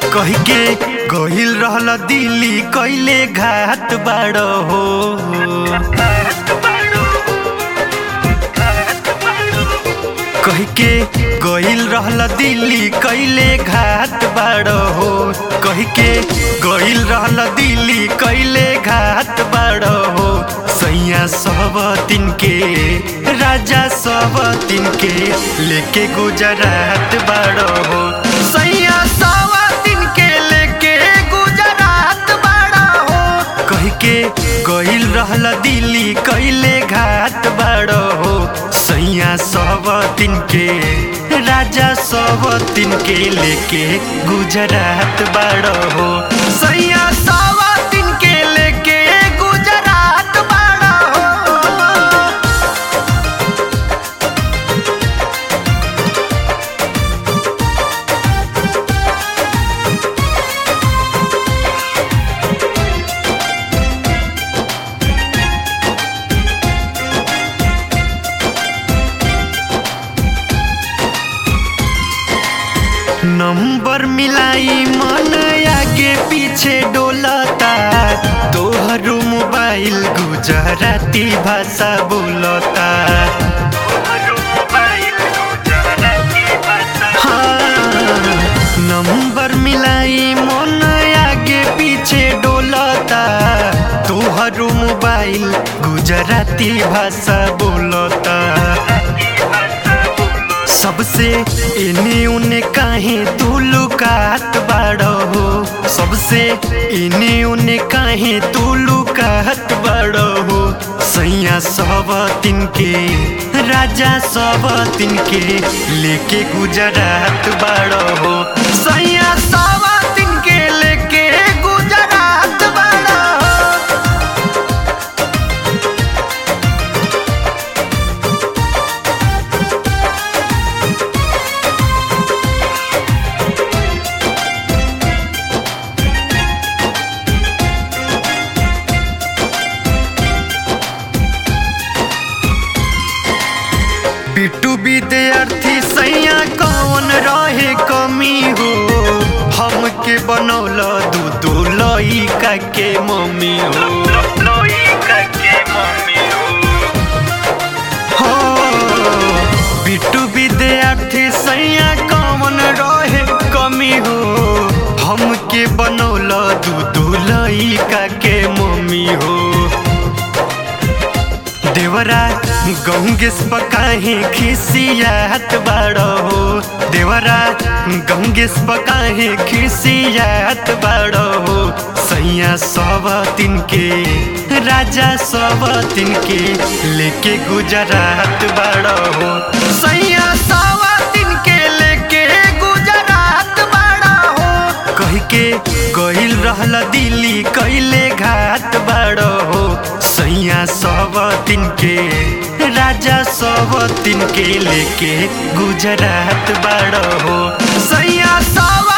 कही के गहिल रहल दिल्ली कैले घात बाड़ हो कही के गहिल रहल दिल्ली कैले घात बाड़ हो कही के गहिल रहल दिल्ली कैले घात बाड़ हो सैया सब दिन के राजा सब दिन के लेके गुजरात बाड़ हो सैया सब दिन के लेके गुजरात बाड़ हो कही के गइल रहल दिल्ली कैले घाट बाड़ हो सैया सब दिन के राजा सब दिन के लेके गुजरात बाड़ हो सैया सब दिन के लेके गुजरात बाड़ हो नंबर मिलाई मन आगे पीछे डोलता तोहर मोबाइल गुजराती भाषा बोलता हाँ, नंबर मिलाई मन आगे पीछे डोलता तोहर मोबाइल गुजराती भाषा बोलता सबसे इने उने काहे तू लुकात बाड़ो हो सबसे इने उने काहे तू लुकात बाड़ो हो सैया सब दिन के राजा सब दिन के लेके गुजरात बाड़ो हो सैया सब दिन के लेके गुजरात बाड़ो हो बिट्टू विद्यार्थी सैया कौन रहे कमी हो हमके बनौल दू दू लइका के मम्मी हो हो बिट्टू विद्यार्थी सैया कौन रहे कमी हो हमके बनौल दू दू लइका के मम्मी हो देवरा गंगेश पकाहे खिसियात बाड़ हो देवरा गंगेश पकाहे खिसियात बाड़ हो सैया सब दिन के राजा सब दिन के लेके गुजरात बाड़ हो सैया सब दिन के लेके गुजरात बाड़ हो कही के गइल रहल दिल्ली कैले घाट बाड़ हो सैया सब दिन के राजा सब दिन के लेके गुजरात बाड़ हो सैया सब